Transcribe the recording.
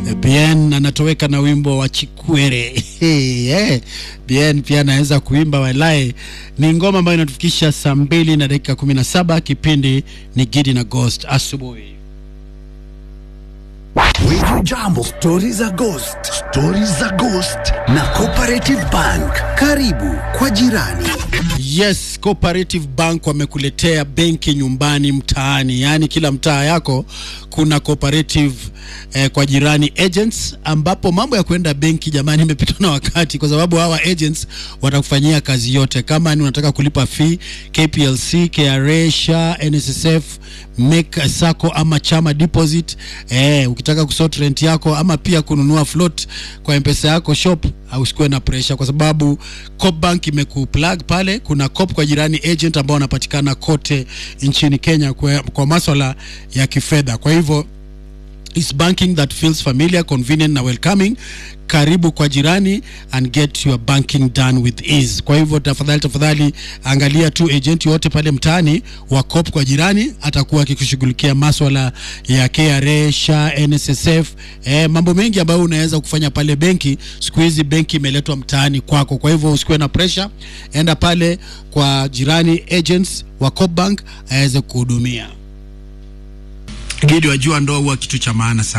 Bien anatoweka na wimbo wa Chikwere. Eh, Bien pia anaweza kuimba walae. Ni ngoma ambayo inatufikisha saa mbili na dakika kumi na saba. Kipindi ni Gidi na Ghost asubuhi. Wiju Jambo, stori za Ghost, stori za Ghost na Cooperative Bank. Karibu kwa jirani. Yes, Cooperative Bank wamekuletea benki nyumbani mtaani, yaani kila mtaa yako kuna cooperative eh, kwa jirani agents, ambapo mambo ya kwenda benki jamani, imepitwa na wakati, kwa sababu hawa agents watakufanyia kazi yote. Kama ni unataka kulipa fee KPLC, KRA, SHA, NSSF, make sako ama chama deposit, eh, ukitaka kusort rent yako ama pia kununua float kwa mpesa yako shop, usikuwe na pressure kwa sababu Coop Bank imekuplug pale. Kuna Coop kwa jirani agent ambao wanapatikana kote nchini Kenya kwa, kwa maswala ya kifedha. Kwa hivyo is banking that feels familiar, convenient na welcoming. Karibu kwa jirani and get your banking done with ease. Kwa hivyo tafadhali tafadhali, angalia tu agent wote pale mtaani wa Coop kwa jirani, atakuwa akikushughulikia maswala ya KRA, SHA, NSSF, eh, mambo mengi ambayo unaweza kufanya pale benki. Siku hizi benki imeletwa mtaani kwako, kwa hivyo usikuwe na pressure, enda pale kwa jirani agents wa Coop Bank aweze kuhudumia. Gidi wajua, ndo huwa kitu cha maana sana.